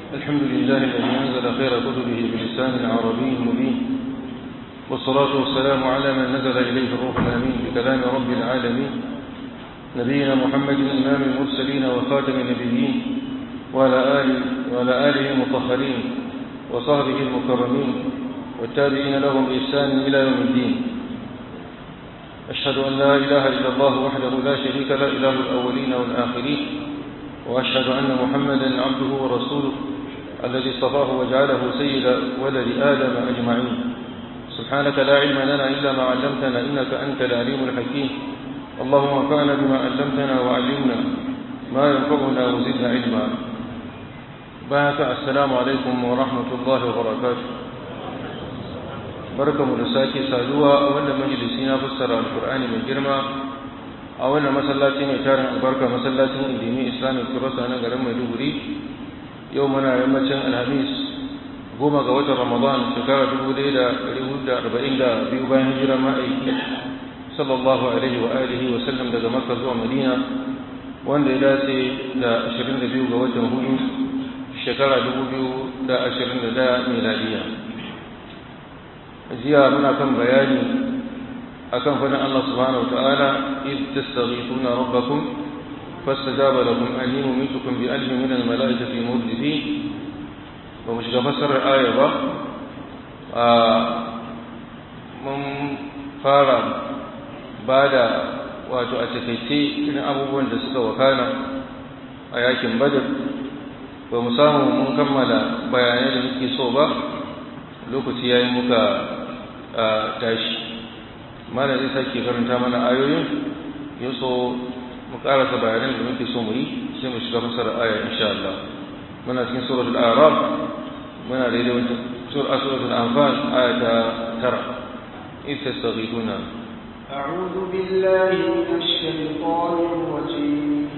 الحمد لله الذي أنزل خير كتبه بلسان عربي مبين والصلاة والسلام على من نزل إليه الروح الأمين بكلام رب العالمين نبينا محمد إمام المرسلين وخاتم النبيين وعلى آله, وعلى آله المطهرين وصحبه المكرمين والتابعين لهم بإحسان إلى يوم الدين أشهد أن لا إله إلا الله وحده لا شريك له إله الأولين والآخرين وأشهد أن محمدا عبده ورسوله الذي اصطفاه وجعله سيد ولد آدم أجمعين سبحانك لا علم لنا إلا ما علمتنا إنك أنت العليم الحكيم اللهم انفعنا بما علمتنا وعلمنا ما ينفعنا وزدنا علما بارك السلام عليكم ورحمة الله وبركاته barkamu da sake saduwa a wannan majalisi na fassara alkur'ani mai girma a wannan masallaci mai tarin albarka masallacin indimi islamic kurasa na garin maiduguri yau muna yammacin alhamis goma ga watan ramadan shekara dubu ɗaya da ɗari hudu da arba'in da biyu bayan hijira ma'aiki sallallahu alaihi wa alihi wa sallam daga makka zuwa madina wanda ya dace da ashirin da biyu ga watan hudu shekara dubu biyu da ashirin da ɗaya miladiya jiya muna kan bayani akan fadin Allah subhanahu wataala id tastaghithuna rabbakum fastajaba lakum anni mumitukum bi alfin min almalaikati murdifin ba mu shiga fassarar aya ba a mun fara ba da wato a takaice irin abubuwan da suka wakana a yakin badar ba mu samu mun kammala bayanai da muke so ba lokaci ya yi muka tashi mana zai sake karanta mana ayoyin ya so mu karasa bayanan da muke so mu yi sai mu shiga fasara aya insha Allah muna cikin suratul a'raf muna da wata sura suratul anfal aya ta tara in tastaghithuna أعوذ بالله من الشيطان الرجيم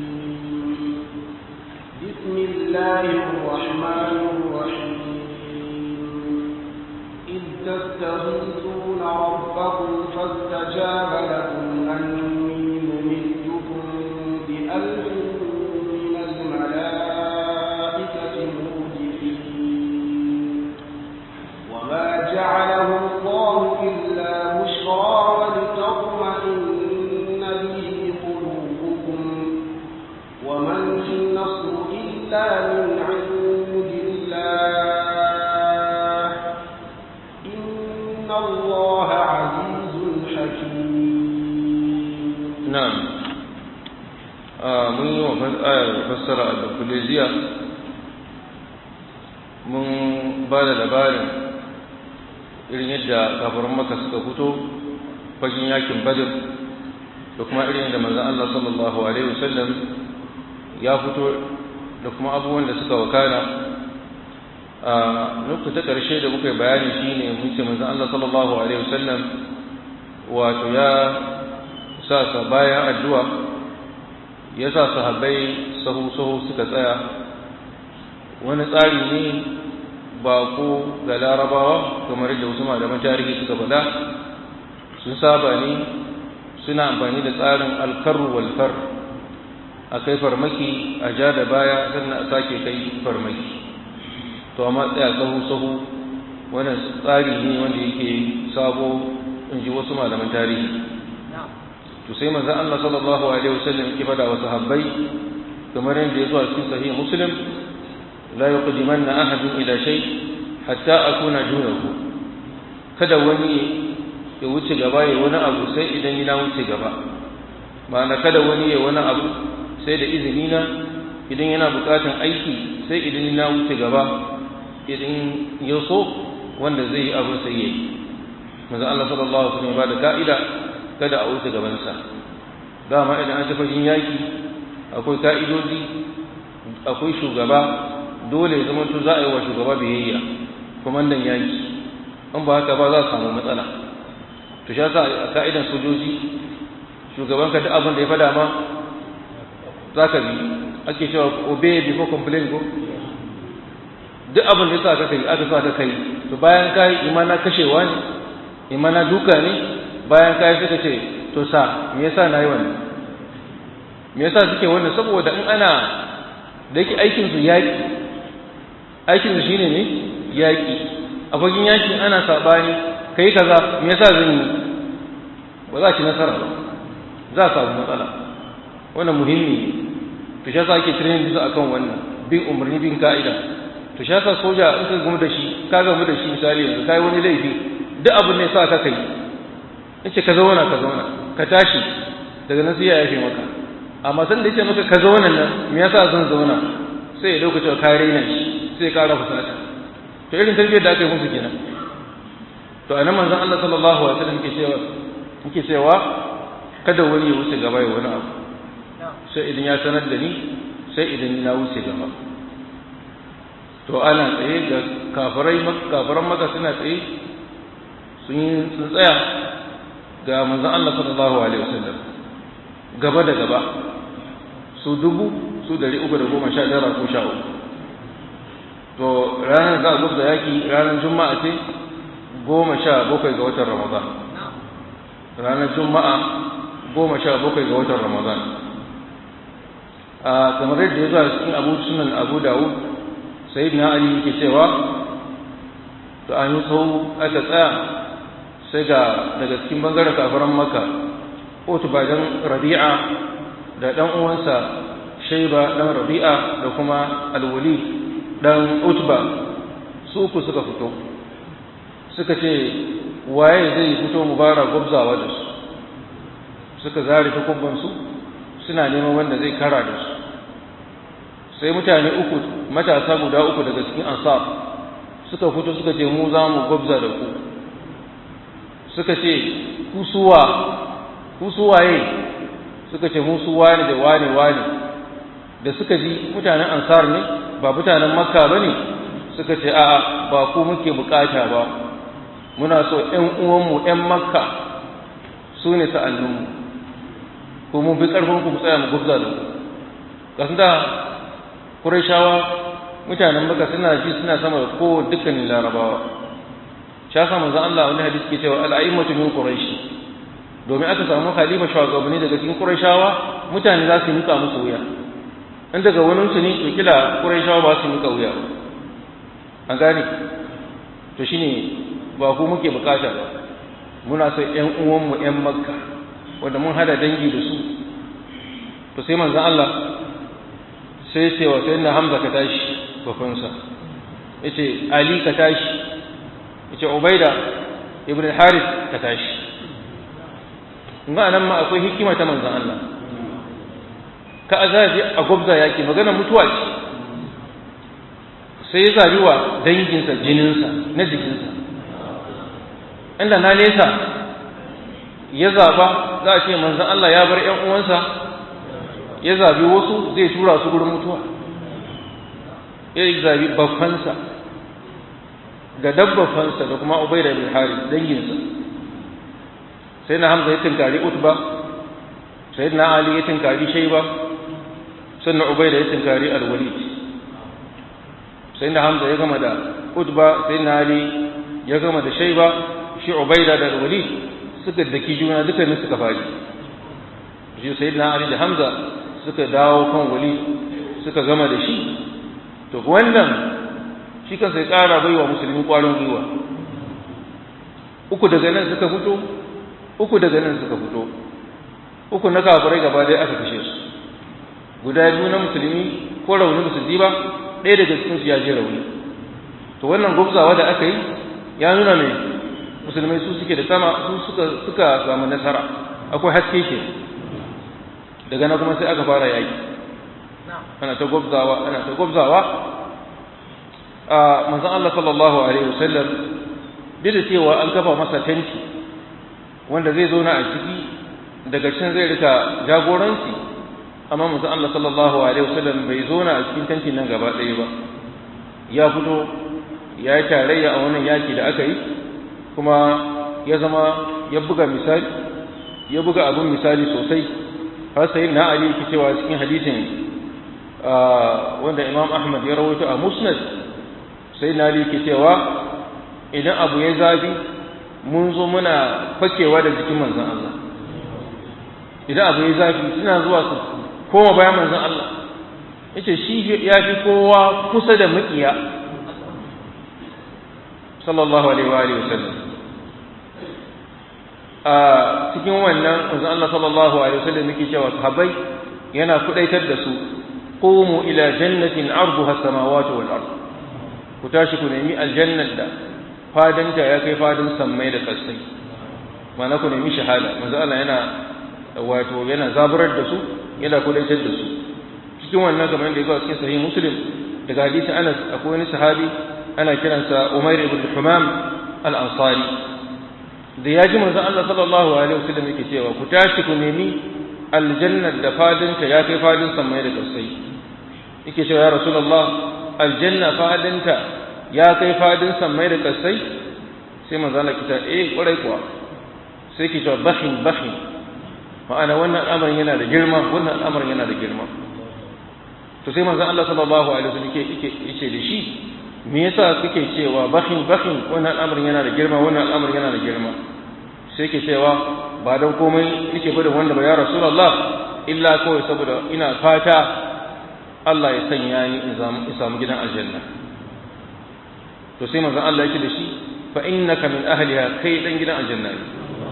بسم الله الرحمن الرحيم إذ تستغيثون ربكم فاستجاب لكم أني ممدكم بألف من الملائكة مردفين وما جعله الله إلا بشرى ولتطمئن به قلوبكم وما النصر إلا من عند الله إن الله عزيز حكيم نعم mun yi wa fassara a kuleziya mun ba da labarin irin yadda kafarin maka suka fito fagen yakin badr da kuma irin yadda manzan Allah sallallahu Alaihi wasallam ya fito da kuma abubuwan da suka wakana a nuku ta ƙarshe da muka yi bayani shine mun ce manzan Allah sallallahu Alaihi wasallam wato ya sa sa bayan addu'a ya sa sahabbai sahu-sahu suka tsaya wani tsari ne ba ko ga larabawa kamar yadda wasu malaman tarihi suka faɗa sun saba ne suna amfani da tsarin alkarru walfar a kai farmaki a ja da baya sannan a sake kai farmaki to amma tsaya sahu-sahu wannan tsari ne wanda yake sabo in ji wasu malaman tarihi to sai manzon Allah sallallahu alaihi wasallam yake fada wa sahabbai kamar yadda ya zo a cikin sahih muslim la yuqdimanna ahadun ila shay hatta akuna dunahu kada wani ya wuce gaba ya wani abu sai idan ina wuce gaba ma'ana kada wani ya wani abu sai da izini na idan yana bukatan aiki sai idan ina wuce gaba idan ya so wanda zai yi abu sai yayi manzon Allah sallallahu alaihi wasallam ya bada ka'ida kada a wuce gabansa dama idan an tafi yaki akwai ka'idoji akwai shugaba dole ya zamanto za a yi wa shugaba biyayya kwamandan yaki in ba haka ba za a samu matsala to sha sa a ka'idan sojoji shugaban ka duk abin da ya fada ma za ka bi ake cewa obey before complain ko duk abin da ya sa ka kai aka sa ka kai to bayan ka yi imana kashewa ne imana duka ne bayan ka yi suka ce to sa me yasa na yi wannan me yasa suke wannan saboda in ana da yake aikin su yaki aikin shi ne ne yaƙi a fagen yaƙi ana saɓani kai kaza me yasa zan yi ba za ci nasara ba za a samu matsala wannan muhimmi ne to shi yasa ake training bisa akan wannan bin umarni bin ka'ida to shi yasa soja in ka gamu da shi ka gamu da shi misali yanzu kai wani laifi duk abin ne sa ka kai yace ka zauna ka zauna ka tashi daga nan sai ya yafe maka amma san da yace maka ka zauna nan me yasa zan zauna sai ya dauka cewa ka raina shi sai ya kara fusata to irin tarbiyyar da aka yi musu kenan to anan manzon Allah sallallahu alaihi wasallam yake cewa yake cewa kada wani ya wuce gaba ya wani abu sai idan ya sanar da ni sai idan na wuce gaba to ana tsaye ga kafirai kafiran maka suna tsaye sun yi sun tsaya ga manzon Allah sallallahu alaihi wasallam gaba da gaba su dubu su dari uku da goma sha tara ko sha uku to ranar za a gubza yaki ranar juma'a ce goma sha bakwai ga watan ramadan ranar juma'a goma sha bakwai ga watan ramadan a kamar yadda ya zuwa cikin abu sunan abu dawud sai na ali yake cewa to an yi sau aka tsaya sai ga daga cikin bangaren kafaran maka otu bajan rabi'a da dan uwansa shaiba dan rabi'a da kuma alwali dan utba su ku suka fito suka ce waye zai fito mubara gwabzawa da su suka zare takubbansu suna neman wanda zai kara da su sai mutane uku matasa guda uku daga cikin ansar suka fito suka ce mu za mu gwabza da ku suka ce kusuwa kusuwaye suka ce musu wani da wani wani da suka ji mutanen ansar ne ba mutanen makka ba ne suka ce a'a ba ku muke bukata ba muna so ‘yan uwanmu ‘yan makka su ne sa'anninmu ko mun fi ƙarfinku mu tsaya mu gubza da ku kasu da ƙurashawa mutanen makka suna ji suna sama da ko dukkanin larabawa sha sa manzo Allah wani hadisi ke cewa al'aimatu min quraish domin aka samu khalifa shugabanni daga cikin qurayshawa mutane za su mika musu wuya in daga wani su ne to kila qurayshawa ba su mika wuya an gane to shine ba ku muke bukata ba muna so ƴan uwanmu ƴan makka wanda mun hada dangi da su to sai manzo Allah sai ce wa sayyidina Hamza ka tashi bafansa yace Ali ka tashi yace Ubaida ibn al-Harith ka tashi ga nan ma akwai hikima ta manzon Allah ka azabi a gobza yaki magana mutuwa ce sai ya zabi wa danginsa jininsa na jikinsa inda na nesa ya zaba za a ce manzon Allah ya bar ƴan uwansa ya zabi wasu zai tura su gurin mutuwa ya zabi babbansa da dabbafansa da kuma ubaida bin harith danginsa sai na hamza ya tinkari utba sai na ali ya tinkari shaiba sannan ubaida ya tinkari alwalid sai na hamza ya gama da utba sai na ali ya gama da shaiba shi ubaida da alwalid suka daki juna dukkanin suka faɗi shi sai na ali da hamza suka dawo kan wali suka gama da shi to wannan shi kansa ya ƙara bai wa musulmi ƙwarin gwiwa uku daga nan suka fito uku daga nan suka fito uku na kafirai gaba ɗaya aka kashe su guda biyu na musulmi ko rauni musulmi ba ɗaya daga cikin su ya je rauni to wannan gwabzawa da aka yi ya nuna mai musulmai su suke da sama su suka suka samu nasara akwai haske ke daga nan kuma sai aka fara yaki ana ta gwabzawa ana ta gwabzawa a manzon Allah sallallahu alaihi wasallam duk da cewa an kafa masa tenti wanda zai zo na a ciki daga can zai rika jagoranci amma manzon Allah sallallahu alaihi wasallam bai zo na a cikin tentin nan gaba ɗaya ba ya fito ya yi tarayya a wannan yaki da aka yi kuma ya zama ya buga misali ya buga abin misali sosai har sai na Ali yake cewa cikin hadisin wanda Imam Ahmad ya rawaito a Musnad sai na Ali yake cewa idan abu ya zafi mun zo muna fakewa da jikin manzon Allah idan abu ya zafi suna zuwa su koma bayan manzon Allah yace shi ya fi kowa kusa da makiya sallallahu alaihi wa alihi wasallam a cikin wannan manzon Allah sallallahu alaihi wasallam yake cewa sahabbai yana kudaitar da su qumu ila jannatin arduha samawati wal ard ku tashi ku nemi aljannat da fadanta ya kai fadin sammai da kasai mana ku nemi shahada manzon Allah yana wato yana zaburar da su yana kudaitar da su cikin wannan kamar da yake cikin sahih muslim daga hadisi Anas akwai wani sahabi ana kiransa Umair ibn Humam al-Ansari da ya ji manzon Allah sallallahu alaihi wasallam yake cewa ku tashi ku nemi aljanna da fadinta ya kai fadin samai da kasai yake cewa ya rasulullah aljanna fadinta ya kai fadin samai da kasai sai manzon Allah kita eh kwarai kuwa sai ki cewa bakhin bakhin ma'ana wannan al'amarin yana da girma wannan al'amarin yana da girma to sai manzon Allah sallallahu alaihi wasallam yake yake da shi me yasa kake cewa bakhin bakhin wannan al'amarin yana da girma wannan al'amarin yana da girma sai ke cewa ba dan komai nake bada wanda ba ya rasulullah illa kawai saboda ina fata Allah ya sanya ni in samu gidan aljanna to sai manzon Allah yake da shi fa innaka min ahliha kai dan gidan aljanna ne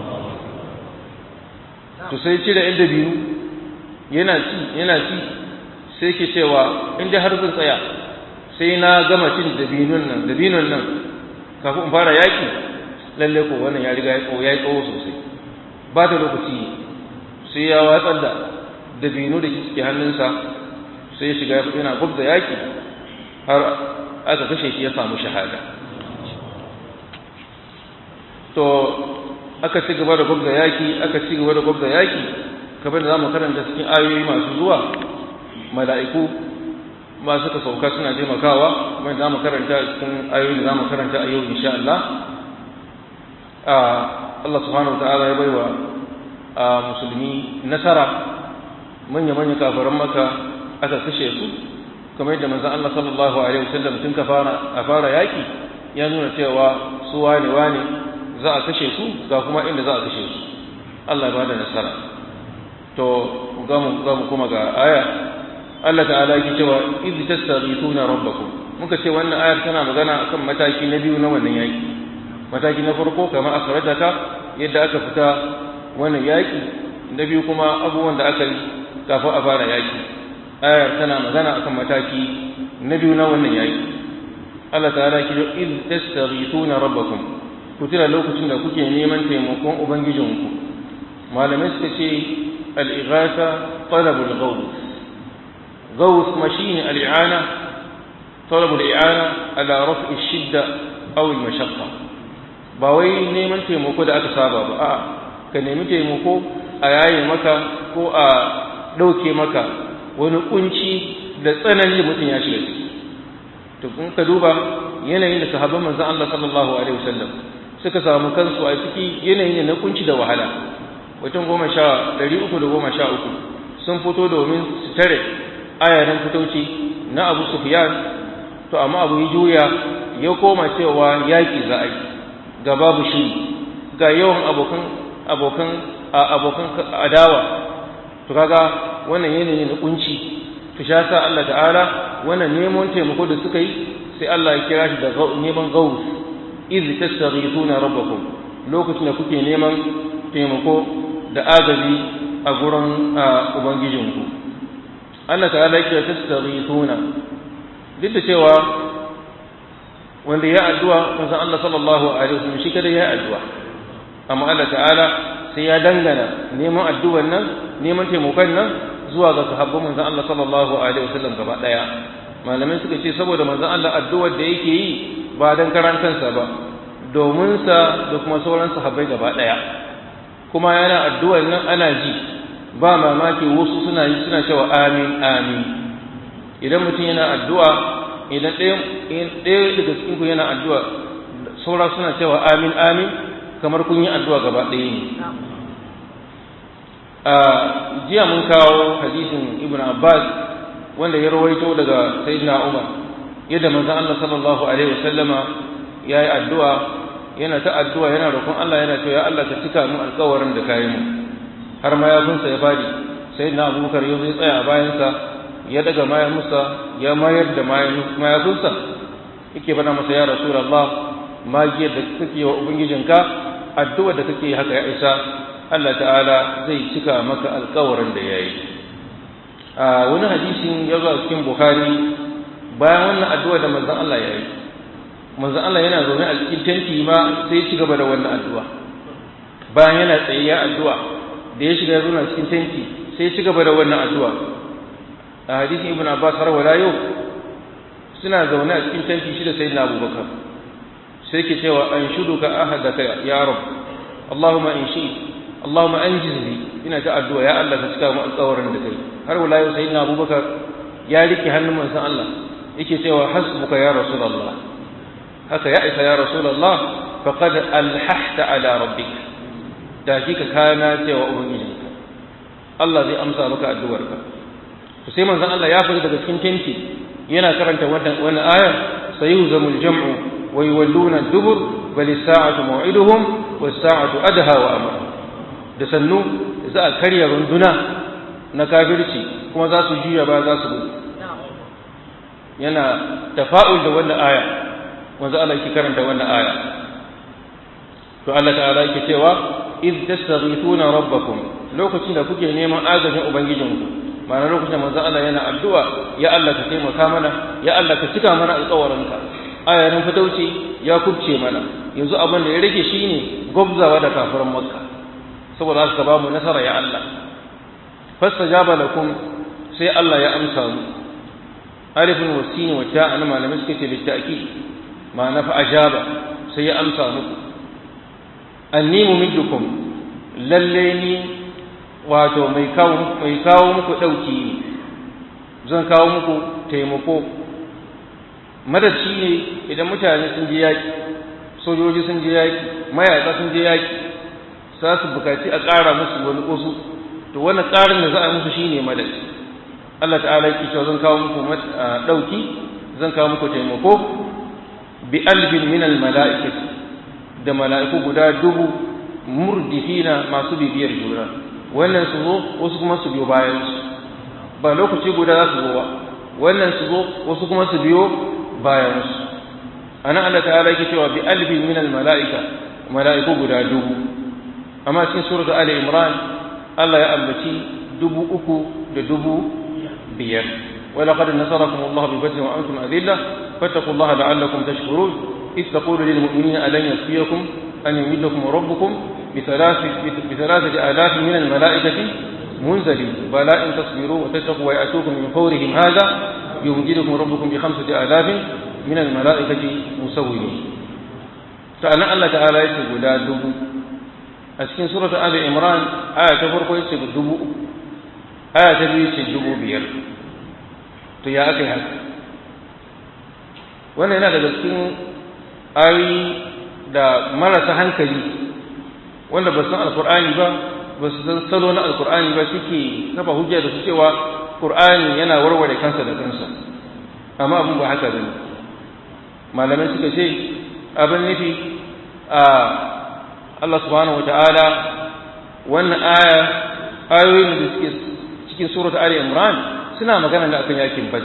to sai ce da inda biyu yana ci yana ci sai ke cewa in dai har zan tsaya sai na gama cin dabinun nan dabinun nan kafin in fara yaki lalle ko wannan ya riga ya tsawo ya tsawo sosai ba ta lokaci sai ya watsar da dabinu da suke hannunsa sai ya shiga yana gubda yaki har aka kashe shi ya samu shahada to aka ci gaba da gubda yaki aka ci gaba da gubda yaki kamar da zamu karanta cikin ayoyi masu zuwa mala'iku ba suka sauka suna taimakawa kuma za mu karanta cikin ayoyi da za mu karanta a yau insha Allah Allah subhanahu ta'ala ya baiwa musulmi nasara manya-manya kafaran maka aka kashe su kamar yadda manzon Allah sallallahu alaihi wasallam tun ka fara a fara yaki ya nuna cewa su wane wane za a kashe su ga kuma inda za a kashe su Allah ya bada nasara to ga mu ga mu kuma ga aya Allah ta'ala yake cewa iz tastaghithuna rabbakum muka ce wannan ayar tana magana akan mataki na biyu na wannan yaki mataki na farko kamar akhrajaka yadda aka fita wannan yaki na biyu kuma abubuwan da aka yi kafin a fara yaki ayar tana magana akan mataki na biyu na wannan yaki Allah ta'ala yake cewa iz tastaghithuna rabbakum ku tira lokacin da kuke neman taimakon ubangijinku malamai suka ce al-ighatha talabul ghawth غوث مشين الإعانة طلب الإعانة على رفع الشدة أو المشقة باوي نيمان تيموكو da aka saba ba a ka nemi taimako a yaye maka ko a ɗauke maka wani kunci da tsanani da mutum ya shiga ciki to kun ka duba yanayin da sahabban manzon Allah sallallahu alaihi wasallam suka samu kansu a ciki yanayin na kunci da wahala mutum goma sha ɗari uku da goma sha uku sun fito domin su tare ayarin fitoci na abu sufyan to amma abu ya juya ya koma cewa yaƙi za a yi ga babu shi ga yawan abokan abokan abokan adawa to kaga wannan yanayi na kunci to sha sa Allah ta'ala wannan neman taimako da suka yi sai Allah ya kira shi da neman gaus iz tastaghithuna rabbakum lokacin da kuke neman taimako da agaji a gurin ubangijinku Allah ta'ala yake tastaghithuna duk da cewa wanda ya addu'a manzon Allah sallallahu alaihi wasallam shi kada ya addu'a amma Allah ta'ala sai ya dangana neman addu'an nan neman taimakon nan zuwa ga sahabban manzon Allah sallallahu alaihi wasallam gaba daya malamai suka ce saboda manzon Allah addu'ar da yake yi ba dan karan kansa ba domin sa da kuma sauran sahabbai gaba daya kuma yana addu'ar nan ana ji ba mamaki wasu suna yi suna cewa amin amin idan mutum yana addu'a idan ɗaya daga cikin ku yana addu'a saura suna cewa amin amin kamar kun yi addu'a gaba ɗaya ne a jiya mun kawo hadisin ibn abbas wanda ya rawaito daga sayyidina umar yadda manzon Allah sallallahu alaihi wasallama ya yi addu'a yana ta addu'a yana roƙon Allah yana cewa ya Allah ka cika mu alƙawarin da ka yi mu har mayafinsa ya fadi sai na abubakar ya zai tsaya a bayansa ya daga mayafinsa ya mayar da mayafinsa yake bana masa ya rasulullah magiyar da kake wa ubangijinka addu'a da kake haka ya isa Allah ta'ala zai cika maka alkawarin da ya yi a wani hadisin ya zo a cikin bukhari bayan wannan addu'a da manzon Allah ya yi manzon Allah yana zaune a cikin tenti ma sai ya ci gaba da wannan addu'a bayan yana tsaye ya addu'a da ya shiga ya zauna cikin tenti sai ya ci gaba da wannan addu'a a hadisin ibn abbas har wala yau suna zaune a cikin tenti shi da sayyidina abubakar sai ke cewa an shuduka ahadaka ya rab allahumma in shi allahumma anjiz li ina ta addu'a ya Allah ka cika mu alƙawarin da kai har wala yau sayyidina abubakar ya rike hannun manzon Allah yake cewa hasbuka ya rasulullah haka ya isa ya rasulullah faqad alhahta ala rabbik da kika kana cewa ubangijinka Allah zai amsa maka addu'arka to sai manzon Allah ya fita daga cikin tenti yana karanta wannan wannan aya sayuhzamul jam'u wa yawalluna dubur bal as-sa'atu maw'iduhum was-sa'atu adha wa amr da sannu za a karya runduna na kafirci kuma za su juya ba za su gudu yana tafa'ul da wannan aya wanzu Allah yake karanta wannan aya to Allah ta'ala yake cewa id tastaghithuna rabbakum lokacin da kuke neman agajin ubangijinku ma'ana lokacin da manzo Allah yana addu'a ya Allah ka taimaka mana ya Allah ka cika mana alƙawarinka ayarin fitauci ya kubce mana yanzu abin da ya rage shine gwabzawa da kafiran makka saboda haka ka ba mu nasara ya Allah fastajaba lakum sai Allah ya amsa mu alifin wasini wa ta ana malamai suka ce littaki ma'ana fa ajaba sai ya amsa muku anni mumiddukum lalle ni wato mai kawo mai kawo muku dauki ne zan kawo muku taimako madad ne idan mutane sun je yaki sojoji sun je yaki mayaka sun je yaki za su bukaci a ƙara musu wani ƙusu to wannan ƙarin da za a musu shine madad Allah ta'ala yake cewa zan kawo muku dauki zan kawo muku taimako bi alfin min al mala'ikati da mala'iku guda dubu murdifina masu bibiyar juna wannan su zo wasu kuma su biyo bayan su ba lokaci guda za su zo ba wannan su zo wasu kuma su biyo bayan su ana Allah ta'ala yake cewa bi alfin min al mala'ika mala'iku guda dubu amma cikin suratul ali imran Allah ya ambaci dubu uku da dubu biyar ولقد نصركم الله ببدر وأنتم أذلة فاتقوا الله لعلكم تشكرون إذ تقول للمؤمنين ألن يكفيكم أن يمدكم ربكم بثلاث بثلاثة آلاف من الملائكة منزلين بلى إن تصبروا وتتقوا ويأتوكم من فورهم هذا يمددكم ربكم بخمسة آلاف من الملائكة مسومين فأنا الله تعالى يسجد لا دبو أسكن سورة آل عمران آية تفرق يسجد دبو آية تبي يسجد دبو بير to ya aka yi haka wannan yana daga cikin ayoyi da marasa hankali wanda ba san alkur'ani ba ba su san salo na alkur'ani ba suke kafa hujja da su cewa qur'ani yana warware kansa da kansa amma abin ba haka bane malamai suka ce abin nufi a Allah subhanahu wata'ala wannan aya ayoyin da suke cikin surat Ali Imran suna magana ne akan yakin Badr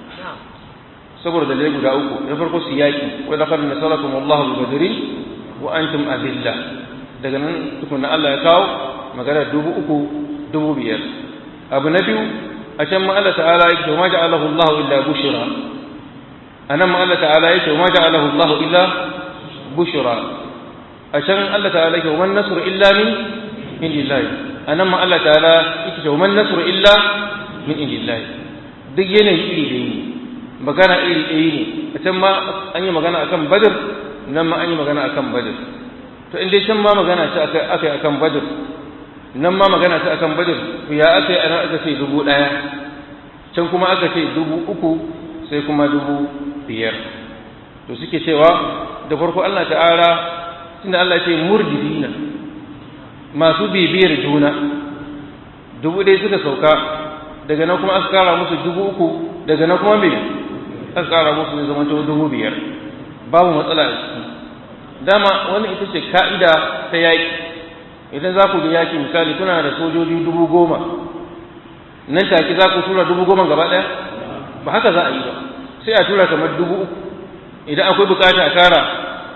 saboda dalilai guda uku na farko su yaki wa laqad nasarakum Allah bi badrin wa antum adilla daga nan tukunna Allah ya kawo magana dubu uku dubu biyar abu na biyu a can ma Allah ta'ala yake ma ja'alahu Allah illa bushra anan ma Allah ta'ala yake ma ja'alahu Allah illa bushra a can Allah ta'ala yake man nasru illa min indillahi anan ma Allah ta'ala yake man nasru illa min indillahi duk yanayi iri da yi magana iri ɗaya ne a can ma an yi magana akan badr nan ma an yi magana akan badr to in dai can ma magana ce aka yi akan badr nan ma magana ce akan badr to ya aka yi ana aka ce dubu ɗaya can kuma aka ce dubu uku sai kuma dubu biyar to suke cewa da farko Allah ta'ala tunda Allah ce murdidina masu bibiyar juna dubu ɗaya suka sauka daga nan kuma aka kara musu dubu uku daga nan kuma me aka kara musu ne zama dubu biyar babu matsala a ciki dama wani ita ce ka'ida ta yaƙi idan za ku ga yaƙi misali kuna da sojoji dubu goma nan take za ku tura dubu goma gaba ɗaya ba haka za a yi ba sai a tura kamar dubu uku idan akwai bukata a kara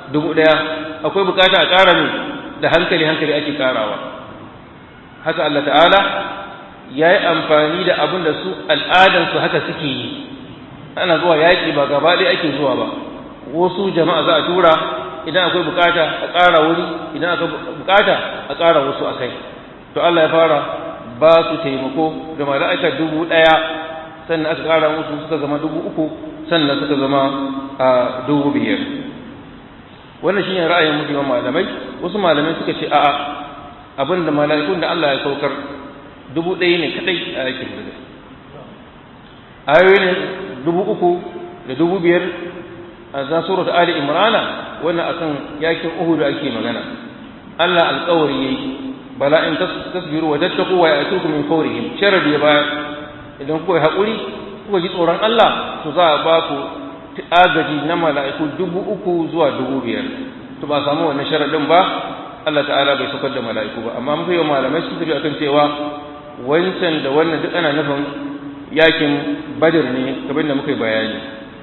dubu ɗaya akwai bukata a ƙara ne da hankali hankali ake ƙarawa haka Allah ta'ala ya yi amfani da abin da su al'adansu haka suke yi ana zuwa yaƙi ba gaba ɗaya ake zuwa ba wasu jama'a za a tura idan akwai bukata a ƙara wuri idan akwai bukata a ƙara wasu a kai to Allah ya fara ba su taimako da mala'ikar dubu ɗaya sannan aka ƙara musu suka zama dubu uku sannan suka zama a dubu biyar wannan shine ra'ayin musulman malamai wasu malamai suka ce a'a abin da mala'ikun da Allah ya saukar dubu ɗaya ne kadai a yakin da ayoyi ne dubu uku da dubu biyar a za surat ali imrana wannan akan yakin uhud ake magana Allah alƙawari yayi bala in tasbiru wa tattaqu wa ya'tukum min fawrihim sharadi ya bayar idan kuka haƙuri kuka ji tsoron Allah to za a ba ku agaji na mala'iku dubu uku zuwa dubu biyar to ba samu wannan sharadin ba Allah ta'ala bai saukar da mala'iku ba amma mafi yawan malamai sun tafi akan cewa wancan da wannan duk ana nufin yakin badr ne kamar da muka yi bayani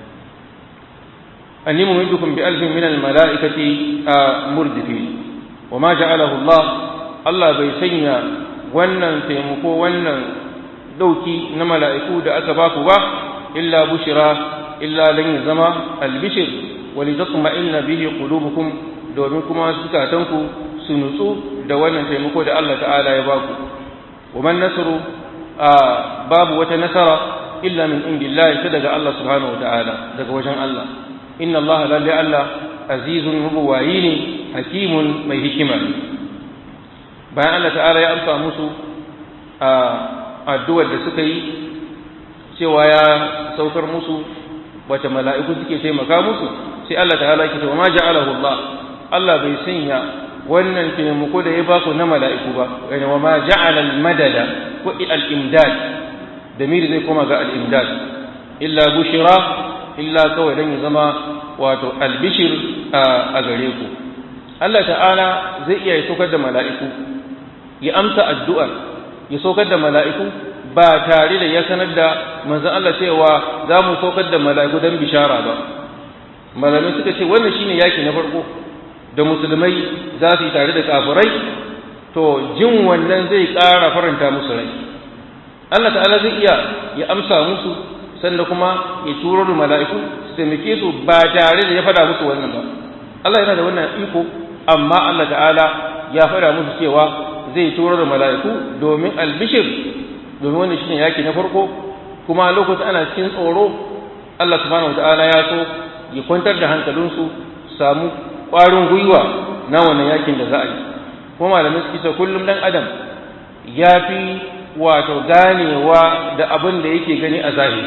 anni mumiddukum bi alfin min al mala'ikati murdifi wa ma ja'alahu Allah Allah bai sanya wannan taimako wannan dauki na mala'iku da aka baku ba illa bushira illa lan zama albishir wa litatma'inna bihi qulubukum domin kuma zukatanku su nutsu da wannan taimako da Allah ta'ala ya baku wa man nasru babu wata nasara illa min indillahi ta daga Allah subhanahu wa ta'ala daga wajen Allah inna Allah lalle Allah azizun mubuwayi ne hakimun mai hikima ne bayan Allah ta'ala ya amsa musu a addu'ar da suka yi cewa ya saukar musu wata mala'iku suke taimaka musu sai Allah ta'ala ke cewa ma ja'alahu Allah Allah bai sanya wannan taimako da ya ba ku na mala'iku ba yana wa ma ja'ala al-madada ko al-imdad da miri zai koma ga al-imdad illa bushira illa kawai dan ya zama wato albishir a gare ku Allah ta'ala zai iya saukar da mala'iku ya amsa addu'ar ya saukar da mala'iku ba tare da ya sanar da manzon Allah cewa za mu saukar da mala'iku don bishara ba malamai suka ce wannan shine yaki na farko da musulmai za su yi tare da kafirai to jin wannan zai ƙara faranta musu rai Allah ta'ala zai iya ya amsa musu sannan kuma ya turo da mala'iku su taimake su ba tare da ya faɗa musu wannan ba Allah yana da wannan iko amma Allah ta'ala ya faɗa musu cewa zai turo da mala'iku domin albishir domin wannan shine yaki na farko kuma lokacin ana cikin tsoro Allah subhanahu wataala ya so ya kwantar da hankalinsu samu ƙwarin gwiwa na wannan yakin da za a yi kuma malamai suke ce kullum dan adam ya fi wato ganewa da abin da yake gani a zahiri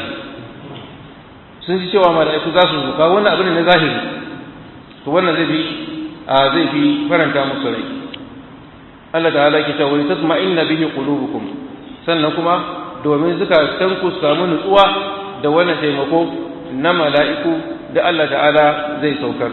sun ji cewa mala'iku za su zo kawo wannan abin na zahiri to wannan zai fi zai fi faranta musu rai Allah ta'ala ke cewa tasma'inna bihi qulubukum sannan kuma domin zukatan ku samu nutsuwa da wannan taimako na mala'iku da Allah ta'ala zai saukar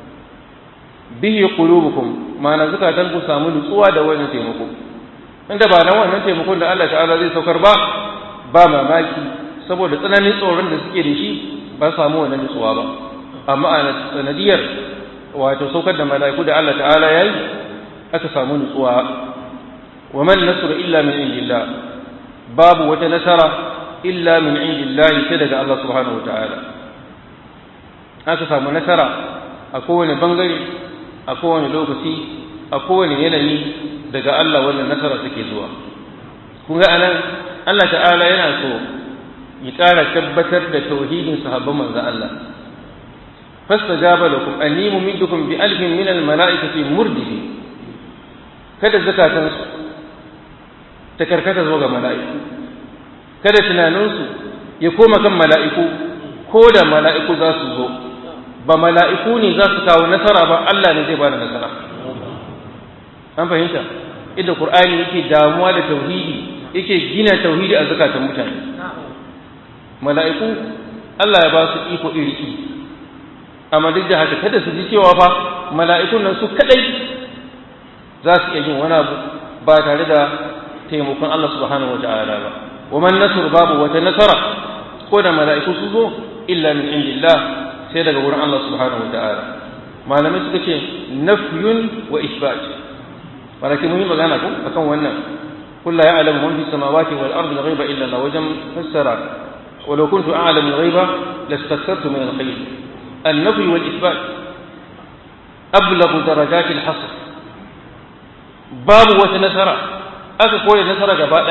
bihi qulubukum ma'ana zukatan ku samu nutsuwa da wannan taimako inda ba nan wannan taimakon da Allah ta'ala zai saukar ba ba mamaki saboda tsananin tsoron da suke da shi ba samu wannan nutsuwa ba amma a sanadiyar wato saukar da mala'iku da Allah ta'ala yayi aka samu nutsuwa wa man nasru illa min indillah babu wata nasara illa min indillah sai daga Allah subhanahu wataala aka samu nasara a kowane bangare a kowane lokaci a kowane yanayi daga Allah wannan nasara take zuwa kun ga anan Allah ta'ala yana so ya ƙara tabbatar da tauhidin sahabban manzo Allah fastajaba lakum anni mumiddukum bi alfin min al mala'ikati murdifi kada zakatansu ta karkata zuwa ga mala'iku kada tunaninsu ya koma kan mala'iku ko da mala'iku za su zo ba mala'iku ne za su kawo nasara ba Allah ne zai ba da nasara an fahimta inda Qur'ani yake damuwa da tauhidi yake gina tauhidi a zakatan mutane mala'iku Allah ya ba su iko iri iri amma duk da haka kada su ji cewa fa mala'ikun nan su kadai za su iya yin wani abu ba tare da taimakon Allah subhanahu wa ta'ala ba wa man nasr babu wata nasara ko da mala'iku su zo illa min indillah sai daga wurin Allah subhanahu wa ta'ala malamai suka ce nafyun wa isbat walakin mun yi magana ko akan wannan kullu ya'lamu man fi samawati wal ardi ghaiba illa Allah wajen fassara ولو كنت أعلم الغيب لاستكثرت من الخير النفي والإثبات أبلغ درجات الحصر باب وتنسر أكا نسر جباء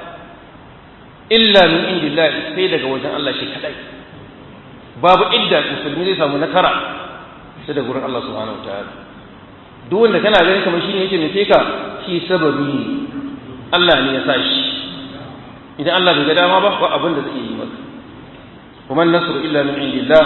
إلا من عند الله سيدك وجن الله شيء كذا باب إدى مسلمين ليس منكرا سيدك وجن الله سبحانه وتعالى duk wanda kana ganin kamar shine yake nufe ka shi sababi ne Allah ne ya sa shi idan Allah bai ga dama ba ba abin da zai yi maka kuma nasru illa min indillah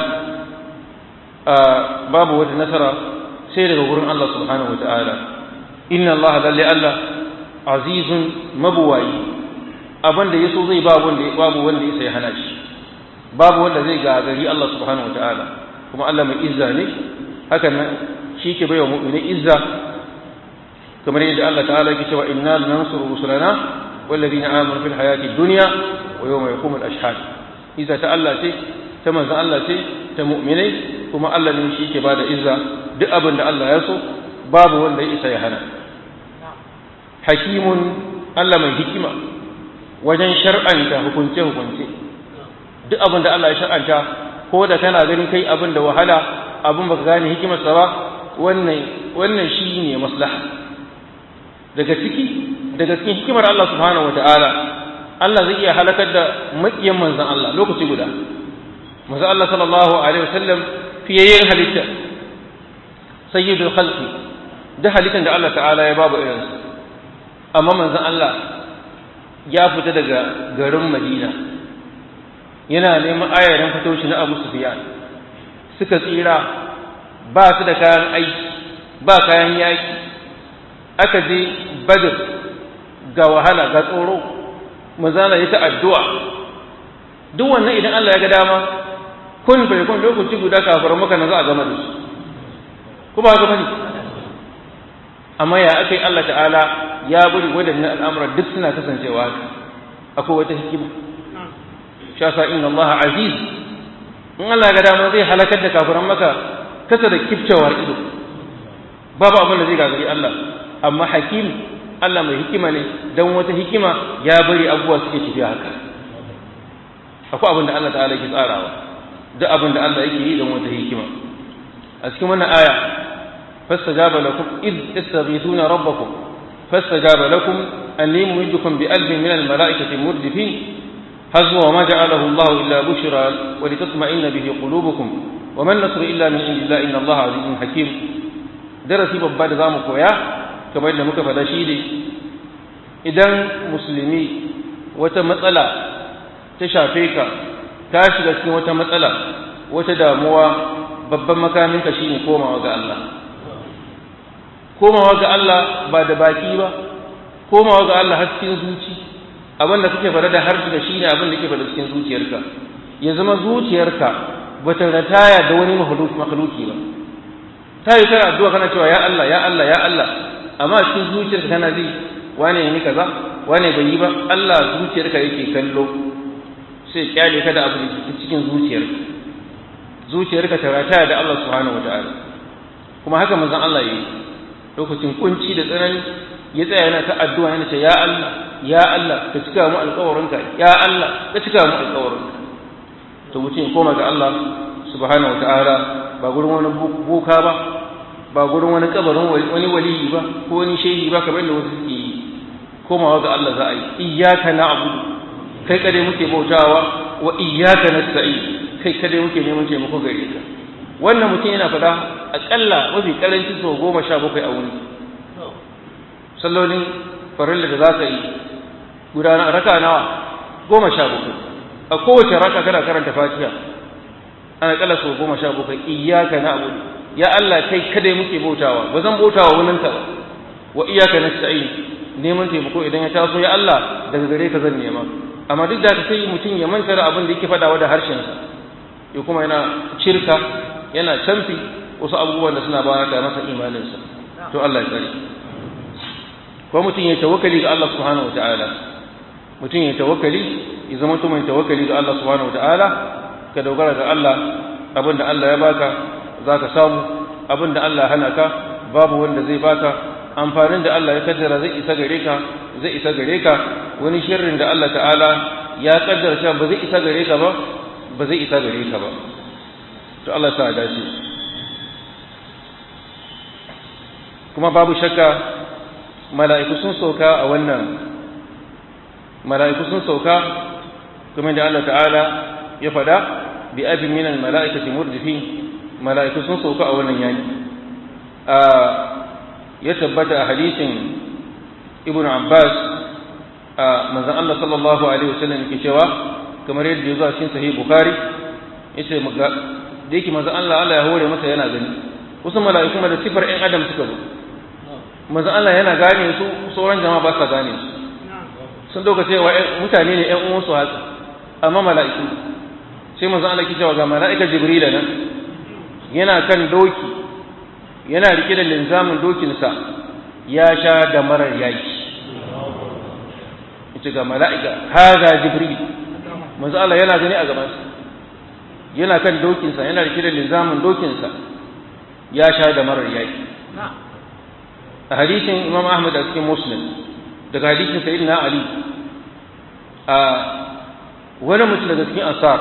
babu wata nasara sai daga gurin Allah subhanahu wataala inna Allah lalle Allah azizun mabuwayi abin da yaso zai babu wanda babu wanda ya sai hana shi babu wanda zai gagari Allah subhanahu wataala kuma Allah mai izza ne hakan nan shi ke baiwa mu'mini izza kamar yadda Allah ta'ala yake cewa inna lanansuru rusulana والذين آمنوا في الحياة الدنيا ويوم يقوم الأشهاد إذا تألا تي تمن الله تي تمؤمني كما الله نمشي كبار إذا دأبن الله يسو باب ولا إسا يهنا حكيم الله من حكمة wajen shar'anta hukunce hukunce duk abin da Allah ya shar'anta ko da kana ganin kai abin da wahala abin baka gane hikimarsa ba wannan wannan shine maslaha daga ciki daga cikin hikimar Allah subhanahu wata'ala Allah zai iya halakar da makiyan manzan Allah lokaci guda manzan Allah sallallahu alaihi wasallam fiyayyen halitta sayyidul khalqi da halittar da Allah ta'ala ya babu irinsu amma manzan Allah ya fita daga garin Madina yana neman ayarin fitoshi na Abu Sufyan suka tsira ba su da kayan aiki ba kayan yaki aka je Badr ga wahala ga tsoro mazala ya ta addu'a duk wannan idan Allah ya ga dama kun bai kun lokaci guda kafar maka na za a gama da su kuma haka bane amma ya aka yi Allah ta'ala ya bari waɗannan al'amura duk suna kasancewa haka akwai wata hikima sha sa inna Allah aziz in Allah ya ga dama zai halakar da kafiran maka kasa da kifcewar ido babu abin da zai gagari Allah amma hakim Allah mai hikima ne don wata hikima ya bari abubuwa suke tafiya haka akwai abin da Allah ta'ala ke tsarawa duk abin da Allah yake yi don wata hikima a cikin wannan aya fastajaba lakum id tastaghithuna rabbakum fastajaba lakum anni mumiddukum bi alfin min al malaikati murdifin hazwa wa ma ja'alahu Allah illa bushra wa litatma'inna bihi qulubukum wa man nasru illa min indillahi inna Allah azizun hakim darasi babba da zamu koya kamar da muka faɗa shi ne idan musulmi wata matsala ta shafe ka ta shiga cikin wata matsala wata damuwa babban makaminka shine komawa ga Allah komawa ga Allah ba da baki ba komawa ga Allah har cikin zuci abin da kake faɗa da harshe da shine abin da kake faɗa cikin zuciyarka ya zama zuciyarka ba ta rataya da wani makhluki ba ta yi kana addu'a kana cewa ya Allah ya Allah ya Allah amma cikin zuciyarka kana ji wane yi kaza wane bai yi ba Allah zuciyarka yake kallo sai kyale ka da abu da cikin zuciyarka zuciyarka ta rataya da Allah subhanahu wataala kuma haka manzon Allah yi lokacin kunci da tsanani ya tsaya yana ta addu'a yana ce ya Allah ya Allah ka cika mu alƙawarinka ya Allah ka cika mu alƙawarinka to mutum ya koma ga Allah subhanahu wataala ba gurin wani boka ba ba gurin wani kabarin wani waliyi ba ko wani shehi ba kamar da wasu suke yi komawa ga Allah za a yi iyyaka na'budu kai kade muke bautawa wa iyyaka nasta'in kai kade muke neman taimako gare ka wannan mutum yana fada akalla mafi karanci sau goma sha bakwai a wuni sallolin farilla da za ka yi gudanar raka nawa goma sha bakwai a kowace raka kana karanta fatiha ana kalla sau goma sha bakwai iyyaka na'budu ya Allah kai kada muke bautawa ba zan bautawa wani ka wa iyyaka nasta'in neman taimako idan ya taso ya Allah daga gare ka zan nema amma duk da ka sai mutum ya manta da abin da yake fadawa da harshensa ya kuma yana shirka yana canfi wasu abubuwan da suna ba da masa imaninsa to Allah ya tsare ko mutum ya tawakkali ga Allah subhanahu wataala mutum ya tawakkali ya zama mutum mai tawakkali ga Allah subhanahu wataala ka dogara ga Allah abin da Allah ya baka za ka samu abin da Allah hana ka babu wanda zai baka amfanin da Allah ya kaddara zai isa gare ka zai isa gare ka wani sharrin da Allah ta'ala ya kaddara cewa ba zai isa gare ka ba ba zai isa gare ka ba to Allah sa dace kuma babu shakka mala'iku sun sauka a wannan mala'iku sun sauka kuma da Allah ta'ala ya fada bi abin minal mala'ikati murdifin mala'iku sun sauka a wannan yaki a ya tabbata a hadisin ibn abbas a manzan Allah sallallahu alaihi wasallam yake cewa kamar yadda ya zo a cikin sahih bukhari yace da yake manzan Allah Allah ya hore masa yana gani wasu mala'iku da sifar ɗan adam suka zo manzan Allah yana gane su sauran jama'a ba sa gane su sun dauka cewa mutane ne ƴan uwansu haka amma mala'iku sai manzan Allah ke cewa ga mala'ika jibrila nan yana kan doki yana rike da linzamin dokinsa ya sha da marar yaki ita ga mala'ika haza jibril manzo Allah yana gani a gabansa yana kan dokinsa yana rike da linzamin dokinsa ya sha da marar yaki a hadisin imam ahmad a cikin muslim daga hadisin sayyidina ali a wani mutum daga cikin ansar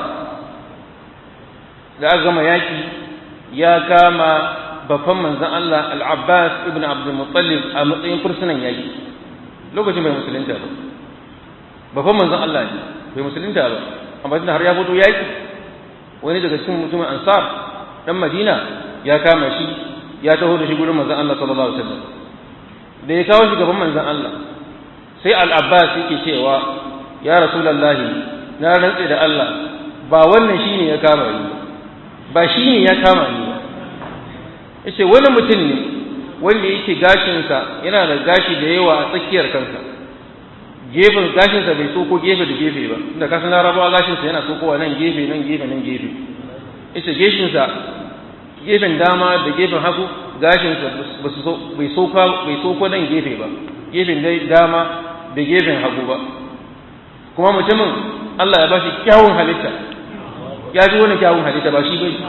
da aka gama yaki ya kama babban manzan Allah al-Abbas ibn Abdul Muttalib a matsayin fursunan yaki lokacin bai musulunta ba babban manzan Allah ne bai musulunta ba amma tunda har ya fito yaki wani daga cikin mutumin Ansar dan Madina ya kama shi ya taho da shi gurin manzan Allah sallallahu alaihi wasallam da ya kawo shi gaban manzan Allah sai al-Abbas yake cewa ya Rasulullahi na rantse da Allah ba wannan shine ya kama ni ba shine ya kama ni ba yace wani mutum ne wanda yake gashinsa yana da gashi da yawa a tsakiyar kansa gefen gashinsa bai soko gefe da gefe ba inda kasan larabawa gashinsa yana sokowa nan gefe nan gefe nan gefe yace geshinsa gefen dama da gefen hagu gashinsa bai soko bai soko nan gefe ba gefen dama da gefen hagu ba kuma mutumin Allah ya bashi kyawun halitta ya ji wani kyawun halitta ba shi bai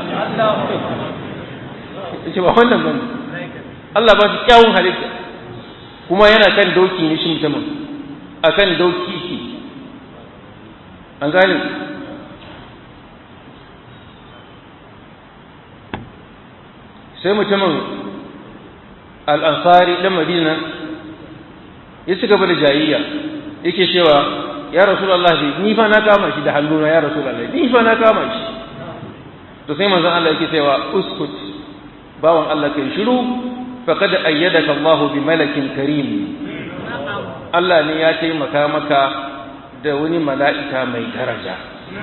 ce ba wannan ba Allah ba shi kyawun halitta kuma yana kan doki ne shi mutumin a kan doki ki an gane sai mutumin al'ansari ɗan madina ya ci gaba da jayayya yake cewa ya rasulallah ni fa na kama shi da hannuna ya rasulallah ni fa na kama shi to sai manzon Allah yake cewa uskut bawan Allah kai shiru faqad ayyadaka Allah bi malakin karim Allah ne ya taimaka maka da wani mala'ika mai daraja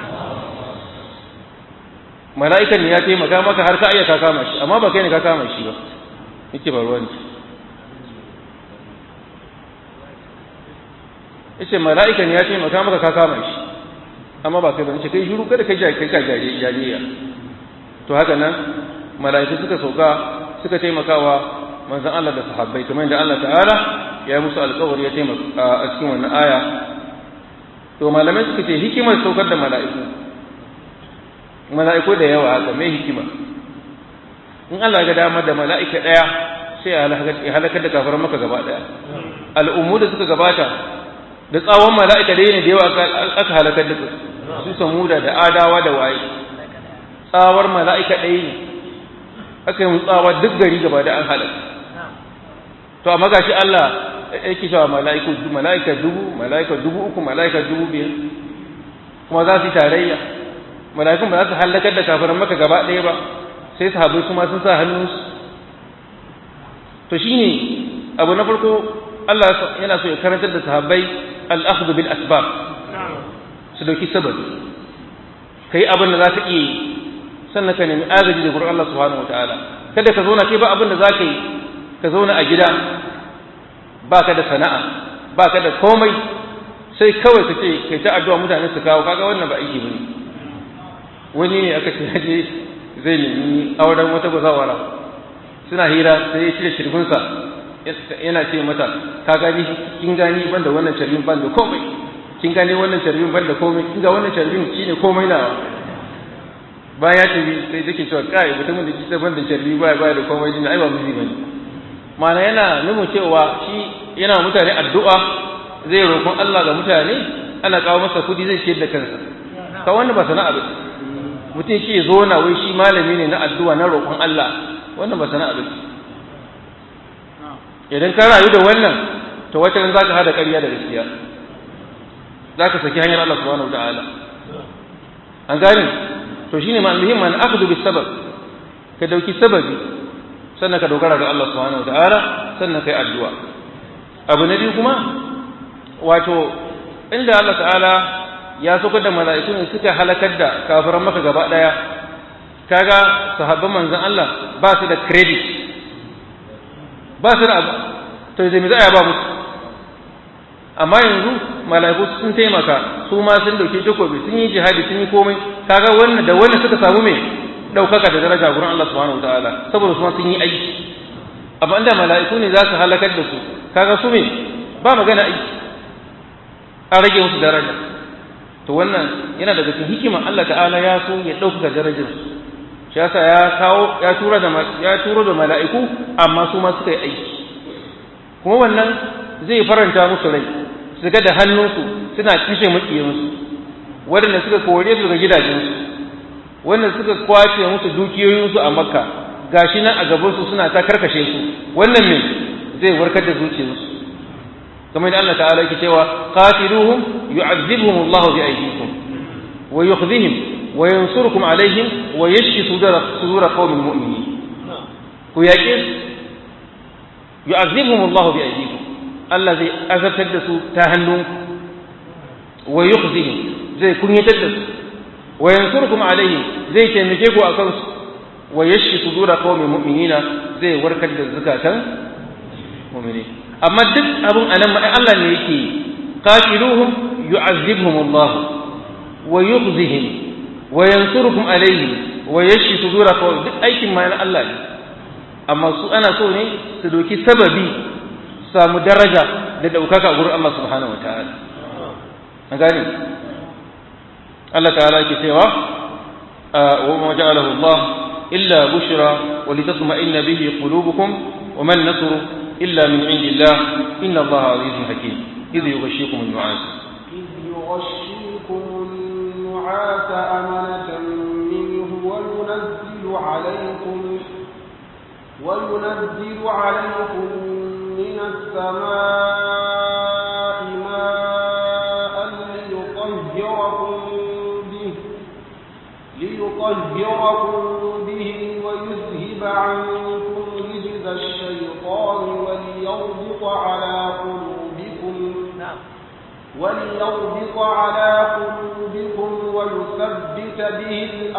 mala'ikan ne ya taimaka maka har ka ayyaka kama shi amma ba kai ne ka kama shi ba yake ba ruwan yace mala'ikan ne ya taimaka maka ka kama shi amma ba kai ba yace kai shiru kada kai kai ka jariya to haka nan mala'iku suka sauka suka taimakawa manzon Allah da sahabbai kamar da Allah ta'ala ya yi musu alƙawari ya taimaka a cikin wannan aya to malamai suka ce hikimar saukar da mala'iku mala'iku da yawa haka mai hikima in Allah ga dama da mala'ika ɗaya sai ya halakar da kafaran maka gaba ɗaya al'ummu da suka gabata da tsawon mala'ika da ne da yawa aka halakar da su samuda da adawa da waye tsawar mala'ika ɗaya ne aka yi tsawa duk gari gaba da an halaka to amma gashi Allah yake cewa mala'iku mala'ika dubu mala'ika dubu uku mala'ika dubu biyar kuma za su yi tarayya mala'ikun ba za su halakar da kafiran maka gaba ɗaya ba sai sahabbai su ma sun sa hannunsu to shine abu na farko Allah yana so ya karantar da sahabbai al-akhdhu bil asbab su dauki sababi kai abin da za ka iya sannan ka nemi agaji da gurin Allah subhanahu wataala kada ka zauna kai ba abin da za ka yi ka zauna a gida ba ka da sana'a ba ka da komai sai kawai ka ce kai ta addu'a mutane su kawo kaga wannan ba aiki bane wani ne aka ce je zai nemi auren wata bazawara suna hira sai ya cire shirfinsa yana ce mata ka gani kin gani ban da wannan sharbin ban da komai kin gani wannan sharbin ban da komai kin ga wannan sharbin shine komai na bayan ya tafi sai take cewa kai mutumin da kisa ban da sharri ba ba da komai din ai ba miji bane ma'ana yana nuna cewa shi yana mutane addu'a zai roƙon Allah ga mutane ana kawo masa kudi zai ciyar da kansa ka wannan ba sana'a ba mutum shi ya zo na wai shi malami ne na addu'a na roƙon Allah wannan ba sana'a ba idan ka rayu da wannan to wata ran zaka hada ƙarya da gaskiya zaka saki hanyar Allah subhanahu wataala an gane to shine ma muhimmi an akhdhu bis sabab ka dauki sababi sannan ka dogara ga Allah subhanahu wataala sannan kai addu'a abu na biyu kuma wato inda Allah ta'ala ya saukar da mala'iku ne suka halakar da kafiran maka gaba daya kaga sahabban manzon Allah ba su da credit ba su da abu to da me za a ba musu amma yanzu mala'iku sun taimaka su ma sun dauke takobi sun yi jihadi sun yi komai kaga wannan da wannan suka samu me daukaka da daraja gurin Allah subhanahu wataala saboda su ma sun yi aiki amma inda mala'iku ne za su halakar da su kaga su me ba magana aiki an rage musu daraja to wannan yana daga cikin hikimar Allah ta'ala ya so ya ɗaukaka darajar su shi yasa ya kawo ya tura da ya turo da mala'iku amma su ma suka yi aiki kuma wannan zai faranta musu rai su ga da hannunsu suna kashe maƙiyansu waɗanda suka kore su daga gidajensu wanda suka kwace musu dukiyoyinsu a makka gashi nan a gabansu suna ta karkashe su wannan me zai warkar da zuciyarsu kamar yadda Allah ta'ala yake cewa qatiluhum yu'adhibuhum Allah bi aydikum wa yukhzihim wa yansurukum alaihim wa yashfi sudura sudura qaumin mu'minin ku yaƙe yu'adhibuhum Allah bi aydikum Allah zai azabtar da su ta hannunku wa yukhzihim zai kunyatar da su wa yansurukum alaihim zai taimake ku akan su wa yashfi sudura qaumin mu'minina zai warkar da zakatan mu'minin amma duk abin anan ma Allah ne yake qatiluhum yu'azzibhum Allah wa yukhzihim wa yansurukum alaihim wa yashfi sudura qaumin duk aikin ma na Allah ne amma su ana so ne su doki sababi samu daraja da daukaka gurin Allah subhanahu wataala an gane Allah ta'ala yake cewa wa ma ja'alahu Allah illa bushra wa litatma'inna bihi qulubukum wa man nasru illa min 'indillah inna Allah 'azizun hakim idh yughashshikum an-nu'as إذ يغشيكم النعاس أمنة منه وينزل عليكم وينزل عليكم من السماء ماء ليطهركم به ليطهركم به ويذهب عنكم رجز الشيطان وليربط على قلوبكم وليربط على قلوبكم ويثبت به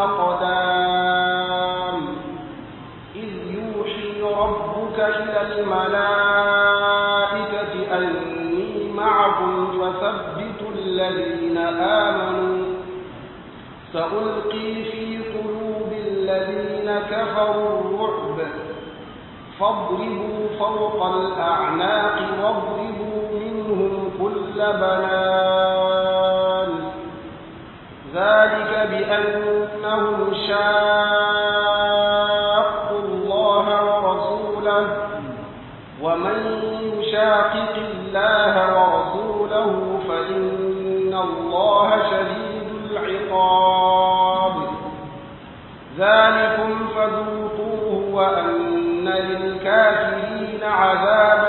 الأقدام إذ يوحي ربك إلى الملائكة أني معكم فثبتوا الذين آمنوا سألقي في قلوب الذين كفروا الرعب فاضربوا فوق الأعناق واضربوا منهم كل بنان ذلك بأنهم شاقوا الله ورسوله ومن يشاقق الله ورسوله فإن الله شديد العقاب ذلكم فذوقوه وأن للكافرين عذاب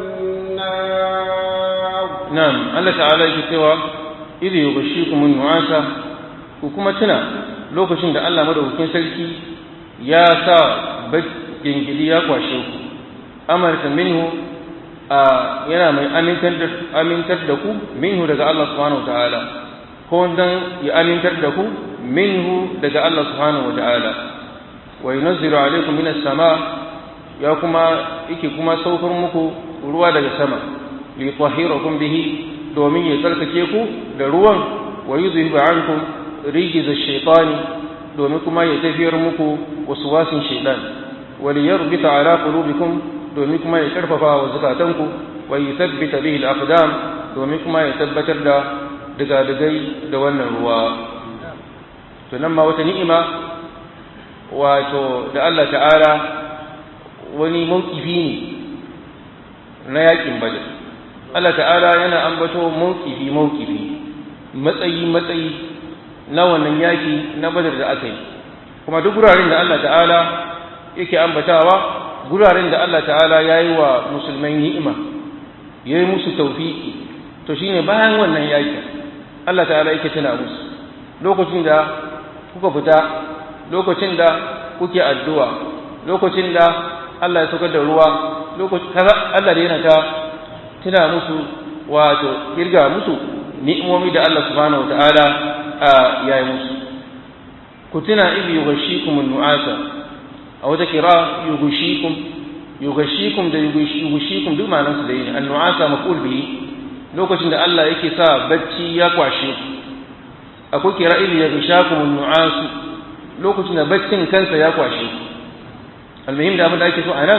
النار نعم الله تعالى يكتوى إذ يغشيكم النعاسة وكما تنا lokacin da Allah madaukakin sarki ya sa gingili ya kwashe ku amarta minhu yana mai amintar da ku minhu daga Allah subhanahu wa ta'ala ko dan ya amintar da ku minhu daga Allah subhanahu wa ta'ala wa yunazzilu alaykum minas sama ya kuma yake kuma saukar muku ruwa daga sama li tahhirakum bihi domin ya tsarkake ku da ruwan wa yuzhibu ankum rijiz ash-shaytani domin kuma ya tafiyar muku waswasin shaytan wa liyarbita ala qulubikum domin kuma ya karfafa wa zakatanku wa yuthabbita bihi al-aqdam domin kuma ya tabbatar da digadigai da wannan ruwa to nan ma wata ni'ima wato da Allah ta'ala wani mawkifi ne na yakin badar Allah ta'ala yana ambato mawkifi mawkifi matsayi matsayi na wannan yaki na badar da aka yi kuma duk guraren da Allah ta'ala yake ambatawa guraren da Allah ta'ala ya yi wa musulmai ni'ima ya yi musu taufiki to shine bayan wannan yaki Allah ta'ala yake tuna musu lokacin da kuka fita lokacin da kuke addu'a lokacin da Allah ya saukar da ruwa lokacin kaza Allah da yana ta tuna musu wato kirga musu ni'imomi da Allah subhanahu wata'ala ya yi musu ku tuna ibi yughashikum an-nu'asa a wata kira yughashikum yughashikum da yughashikum duk ma'anar su da yin an-nu'asa maf'ul bihi lokacin da Allah yake sa bacci ya kwashe ku akwai kira ibi yughashakum an-nu'asu lokacin da baccin kansa ya kwashe ku almuhim da abin da ake so a nan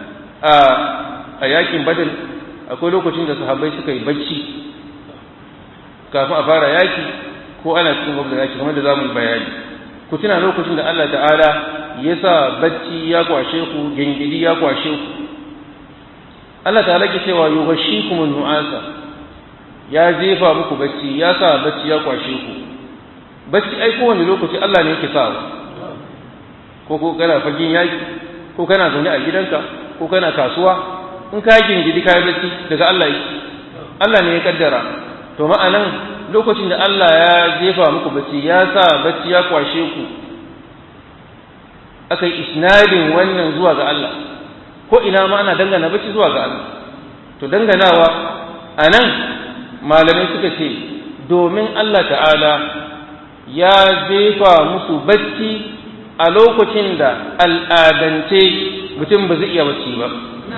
a yakin badal akwai lokacin da sahabbai suka yi bacci kafin a fara yaki ko ana cikin gwamnati yaki kamar da za mu yi bayani ku tuna lokacin da Allah ta'ala ya sa bacci ya kwashe ku gingidi ya kwashe ku Allah ta'ala ke cewa yughashikum nu'asa ya jefa muku bacci ya sa bacci ya kwashe ku bacci ai kowane lokaci Allah ne yake sawa ko ko kana fagen yaki ko kana zaune a gidanka ko kana kasuwa in ka gingidi kayi bacci daga Allah yake Allah ne ya kaddara to ma'anan lokacin da Allah ya jefa muku bacci ya sa bacci ya kwashe ku aka yi isnadin wannan zuwa ga Allah ko ina ma ana dangana bacci zuwa ga Allah to danganawa a nan malamai suka ce domin Allah ta'ala ya jefa musu bacci a lokacin da al'adance mutum ba zai iya bacci ba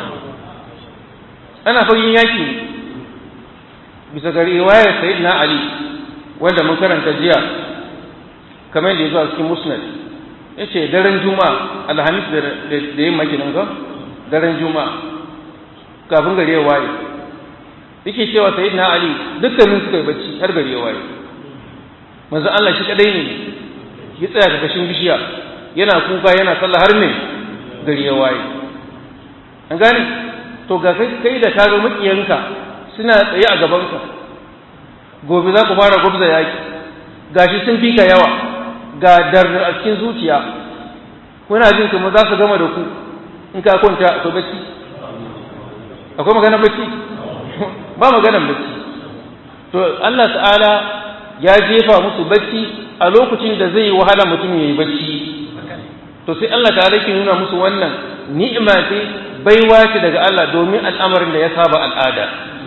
ana fagen yaki bisa ga riwayar sayyidina ali wanda mun karanta jiya kamar da ya zo a cikin musnad ya ce daren juma'a alhamis da yin makinin ga daren juma'a kafin gari ya waye yake cewa sayyidina ali dukkanin suka yi bacci har gari ya waye manzo Allah shi kadai ne ya tsaya ga kashin bishiya yana kuka yana sallah har ne gari ya waye an gane to ga kai da kaga makiyanka suna tsaye a gabanka gobe za ku fara gubza yaki gashi sun fika yawa ga dardar a cikin zuciya kuna jin kuma za su gama da ku in ka kwanta akwai bacci akwai maganar bacci ba maganar bacci to Allah ta'ala ya jefa musu bacci a lokacin da zai yi wahala mutum ya yi bacci to sai Allah ta'ala ke nuna musu wannan ni'ima ce baiwa ce daga Allah domin al'amarin da ya saba al'ada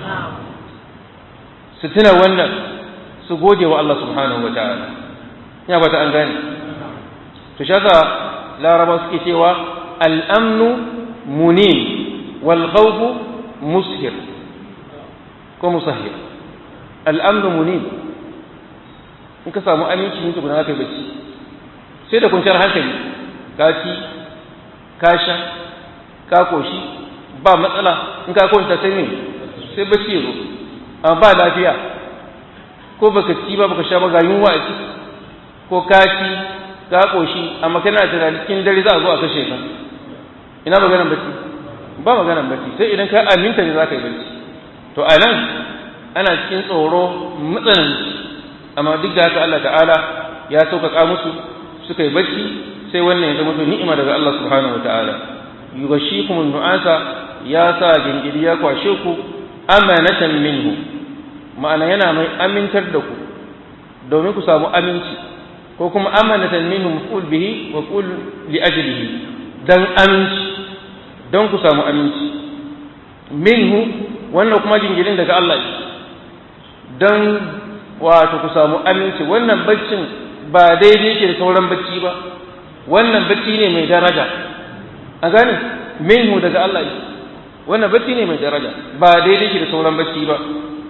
su tuna wannan su gode wa Allah subhanahu wa ta'ala ya bata an gane to shaka laraba suke cewa al'amnu munin wal khawfu mushir ko musahir al'amnu munin in ka samu aminci ne tukuna kai bacci sai da kwanciyar hankali ka ci ka sha ka koshi ba matsala in ka kwanta sai ne sai bacci ya zo amma ba lafiya ko baka ci ba baka sha ba ga yunwa a ciki ko ka ci ka koshi amma kana tunani cikin dare za a zo a kashe ka ina maganar bacci ba maganar bacci sai idan ka aminta ne za ka yi bacci to a nan ana cikin tsoro matsananci amma duk da haka Allah ta'ala ya sauƙaƙa musu suka yi bacci sai wannan ya zama to ni'ima daga Allah subhanahu wata'ala yughashikum nu'asa ya sa gingiri ya kwashe ku amanatan minhu ma'ana yana mai amintar da ku domin ku samu aminci ko kuma amanatan minhu maf'ul bihi wa qul li ajlihi dan aminci don ku samu aminci minhu wannan kuma jingirin daga Allah dan wato ku samu aminci wannan baccin ba daidai ke da sauran bacci ba wannan bacci ne mai daraja a gane minhu daga Allah wannan bacci ne mai daraja ba daidai ke da sauran bacci ba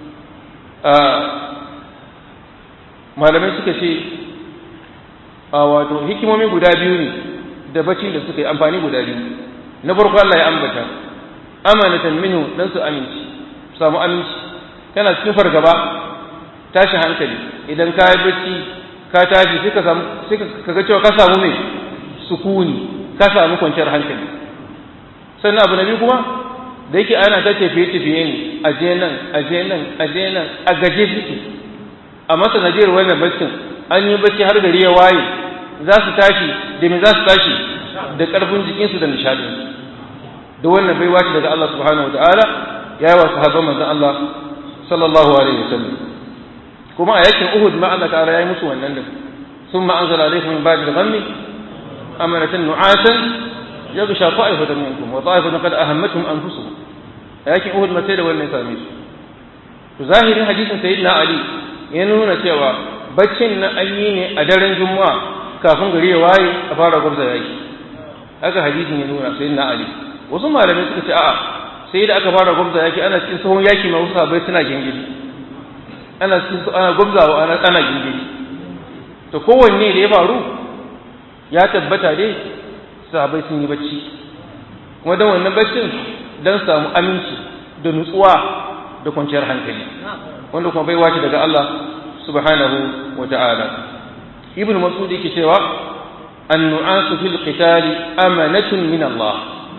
malamai suka ce a wato hikimomi guda biyu ne da bacci da suka yi amfani guda biyu na farko Allah ya ambata amanatan minhu dan su aminci samu aminci kana cikin fargaba tashi hankali idan ka yi bacci ka tashi sai ka samu sai ka ga cewa ka samu me sukuni ka samu kwanciyar hankali sannan abu na biyu kuma da yake ana ta tafiye-tafiye ne a je nan a je nan a je nan a gaje suke a masa najiyar wannan baccin an yi bacci har gari ya waye za su tashi da me za su tashi da ƙarfin jikinsu da nishadinsu da wannan bai wace daga Allah subhanahu wa ta'ala ya yi wa sahabban manzon Allah sallallahu alaihi wasallam kuma a yakin Uhud ma Allah ta'ala ya yi musu wannan da ثم أنزل عليكم من بعد الغم أمنة نعاسا يغشى طائفة منكم وطائفة قد أهمتهم أنفسهم لكن أهد ما سيد ولا يساميس ظاهر حديث سيدنا علي ينون سوى بچن أيين أدر جمعة كافن غري واي أفار قبضة يأي هذا حديث ينون سيدنا علي وثم لم يسكت آآ سيد aka fara gwamza yaki ana cikin sahun yaki ma wasu bai suna gingiri ana cikin ana gwamzawa ana ana gingiri to kowanne da ya faru ya tabbata dai sahabai sun yi bacci kuma don wannan baccin don samu aminci da nutsuwa da kwanciyar hankali wanda kuma bai wace daga Allah subhanahu wa ta'ala ibn mas'ud yake cewa an-nu'asu fil qitali amanatun min Allah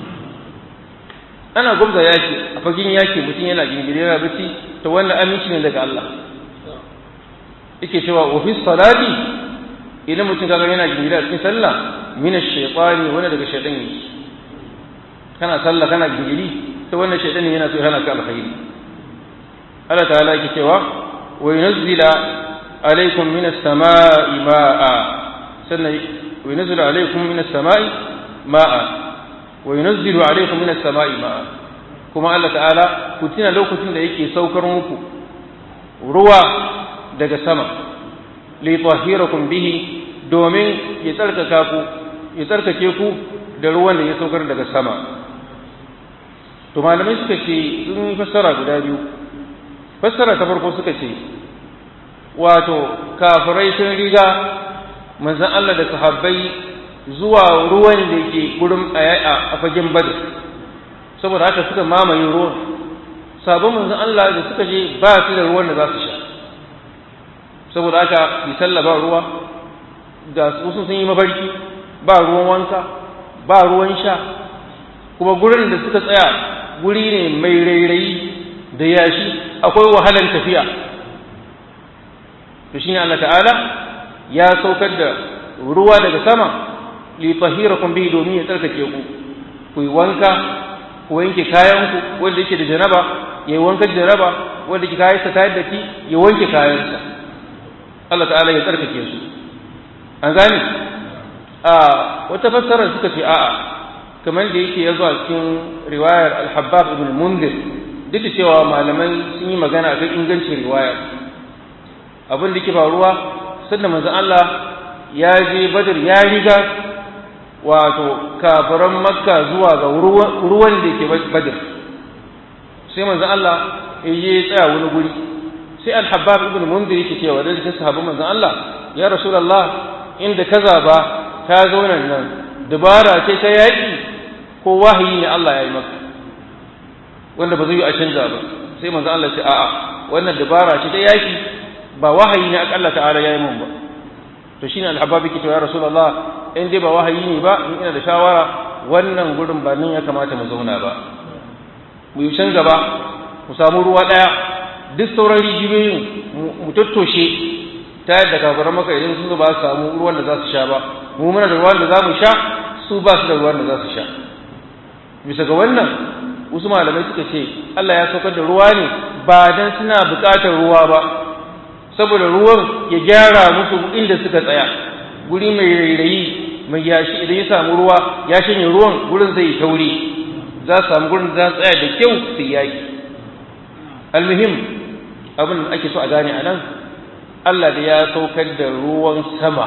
ana gwamza yaki a fagen yaki mutum yana gingire yana bacci to wannan aminci ne daga Allah yake cewa wa fi salati idan mutum kaga yana gingire a cikin sallah min ash-shaytani wanda daga shaytan yake kana sallah kana gingiri to wannan shaytan yana so yana ka alkhairi Allah ta'ala yake cewa wa yunzila alaykum min as-sama'i ma'a sannan wa yunzilu alaykum min as-sama'i ma'a wa yunzilu alaykum min as-sama'i ma'a kuma Allah ta'ala ku tuna lokacin da yake saukar muku ruwa daga sama li tahhirakum bihi domin ya tsarkaka ku ya tsarkake ku da ruwan da ya saukar daga sama to malamai suka ce sun yi fassara guda biyu fassara ta farko suka ce wato kafirai sun riga manzon Allah da sahabbai zuwa ruwan da ke gurin a fagen badar saboda haka suka mamaye ruwan sabon manzon Allah da suka je ba su da ruwan da za su sha saboda haka bi sallah ba ruwa da wasu sun yi mafarki ba ruwan wanka ba ruwan sha kuma gurin da suka tsaya guri ne mai rairayi da yashi akwai wahalan tafiya to shine Allah ta'ala ya saukar da ruwa daga sama li tahirakum bi domin ya tsarkake ku ku yi wanka ku wanke kayanku wanda yake da janaba ya yi wankan janaba wanda yake kayansa ta yadda ki ya wanke kayansa Allah ta'ala ya tsarkake su an gane a wata fassara suka ce a'a kamar da yake ya zuwa cikin riwayar al-habbab ibn mundir duk da cewa malamai sun yi magana akan ingancin riwayar abin da ke faruwa sanda manzon Allah ya je badar ya riga wato kafiran makka zuwa ga ruwan da ke badar sai manzon Allah ya je tsaya wani guri sai al-habbab ibn mundir yake cewa da cikin sahabban manzon Allah ya rasulullah inda kaza ba ta zo nan nan dabara ce ta yaki ko wahayi ne Allah ya yi maka wanda ba zai yi a canza ba sai manzon Allah ce a'a wannan dabara ce ta yaki ba wahayi ne Allah ta'ala ya yi mun ba to shine al-habbab yake cewa ya rasulullah in dai ba wahayi ne ba in ina da shawara wannan gurin ba nan ya kamata mu zauna ba mu yi canza ba mu samu ruwa daya duk sauran rijiyoyin mu tattoshe ta yadda kafiran maka idan sun ba su samu ruwan da za su sha ba mu muna da ruwan da za mu sha su ba su da ruwan da za su sha bisa ga wannan wasu malamai suka ce Allah ya saukar da ruwa ne ba dan suna buƙatar ruwa ba saboda ruwan ya gyara musu inda suka tsaya guri mai rairayi mai yashi idan ya samu ruwa ya shanye ruwan gurin zai yi tauri za su samu gurin za su tsaya da kyau su yaki almuhim abin da ake so a gane a nan Allah da ya saukar da ruwan sama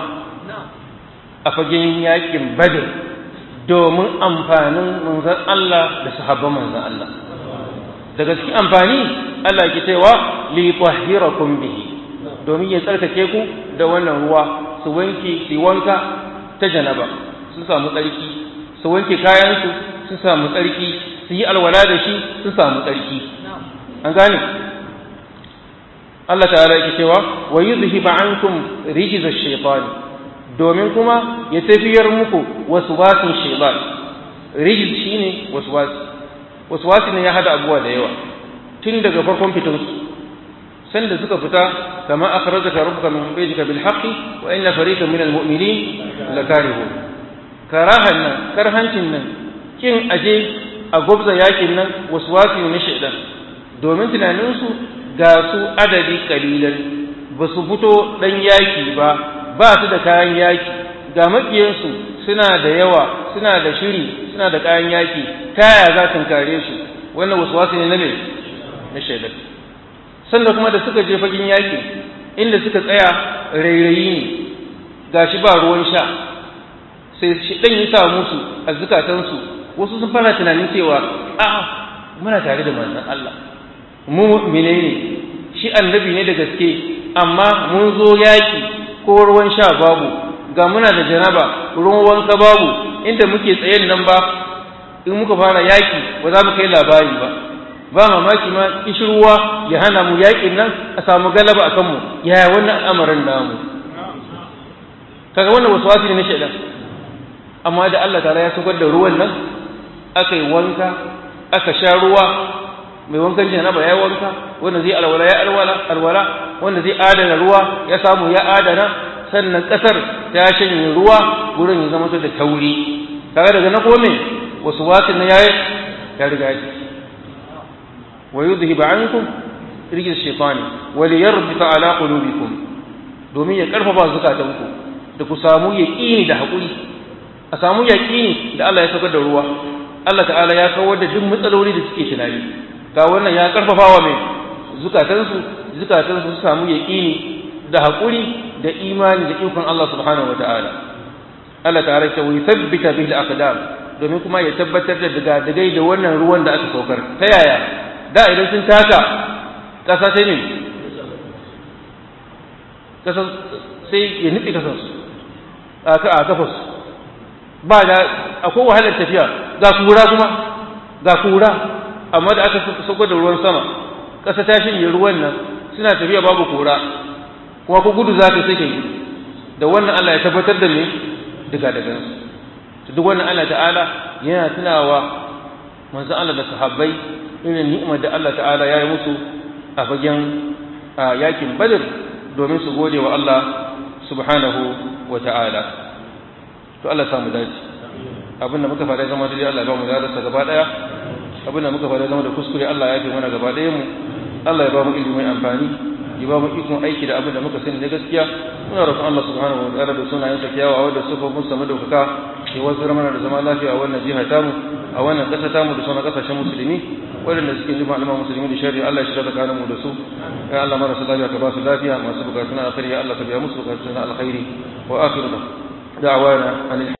a fagen yakin badr domin amfanin manzan Allah da sahabban manzan Allah daga cikin amfani Allah ke cewa li tahhirakum bihi domin ya tsarkake ku da wannan ruwa su wanke su wanka ta janaba su samu tsarki su wanke kayansu su samu tsarki su yi alwala da shi su samu tsarki an gane Allah ta'ala yake cewa wa yuzhiba ankum rijza ash-shaytan domin kuma ya tafiyar muku waswasin shaytan rijis shine waswasi waswasi ne ya hada abuwa da yawa tun daga farkon fitansu sanda suka fita kama akhrajaka rabbuka min baytika bil haqqi wa inna fariqan minal mu'minin lakarihun karahan nan karhancin nan kin aje a gobza yakin nan waswasi ne shaytan domin tunaninsu ga su adadi kalilan ba su fito dan yaki ba ba su da kayan yaki ga makiyansu suna da yawa suna da shiri suna da kayan yaki ta yaya za su kare su wannan waswasi ne na me na shaytan sanda kuma da suka je fagen yaƙi inda suka tsaya rairayi ne gashi ba ruwan sha sai shi ɗan yi sa musu a zukatansu wasu sun fara tunanin cewa a muna tare da manzon Allah mu menene shi annabi ne da gaske amma mun zo yaƙi ko ruwan sha babu ga muna da janaba ruwan wanka babu inda muke tsayen nan ba in muka fara yaƙi ba za mu kai labari ba ba mamaki ma kishirwa ya hana mu yaƙin nan a samu galaba a kanmu yaya wannan al'amarin namu kaga wannan wasu wasu ne na shaidan amma da Allah ta'ala ya saukar da ruwan nan aka yi wanka aka sha ruwa mai wankan janaba ya wanka wanda zai alwala ya alwala alwala wanda zai adana ruwa ya samu ya adana sannan kasar ta shanye ruwa gurin ya zama da tauri kaga daga na kome wasu wasu na yayi ya riga ya ويذهب عنكم رجل الشيطان وليربط على قلوبكم domin ya karfafa zukatanku da ku samu yaƙini da haƙuri a samu yaƙini da Allah ya saukar da ruwa Allah ta'ala ya kawar da duk matsaloli da suke tunani ga wannan ya karfafa wa mai zukatansu zukatansu su samu yaƙini da haƙuri da imani da ikon Allah subhanahu wa ta'ala Allah ta'ala ya wai tabbita bil aqdam domin kuma ya tabbatar da daga dagai da wannan ruwan da aka saukar ta yaya da idan sun taka ƙasa sai ne ƙasa sai ya nufi ƙasarsu a kafarsu ba da akwai wahalar tafiya ga kura kuma ga kura amma da aka sauko da ruwan sama ƙasa ta shirya ruwan nan suna tafiya babu kura kuma ko gudu za ka sai ka gudu da wannan Allah ya tabbatar da me daga daga duk wannan Allah ta'ala yana tunawa manzon Allah da sahabbai irin ni'imar da Allah ta'ala ya yi musu a fagen yakin badr domin su gode wa Allah subhanahu wa ta'ala to Allah samu dace abin da muka faɗa zama daidai Allah ya ba mu darasa gaba ɗaya abin da muka faɗa zama da kuskure Allah ya fi mana gaba ɗaya mu Allah ya ba mu ilimi mai amfani ya ba mu ikon aiki da abin da muka sani na gaskiya muna roƙon Allah subhanahu wa ta'ala da sunayen sa kiyawa da sufofin mun samu daukaka ya wanzar mana da zama lafiya a wannan jiha tamu a wannan ƙasa tamu da sauran ƙasashen musulmi waɗanda suke nufin al'umma musulmi da shari'a Allah ya shiga tsakanin mu da su ya Allah marasa lafiya ka ba su lafiya masu bukatun alkhairi ya Allah ka biya musu bukatun alkhairi wa akhiru da'wana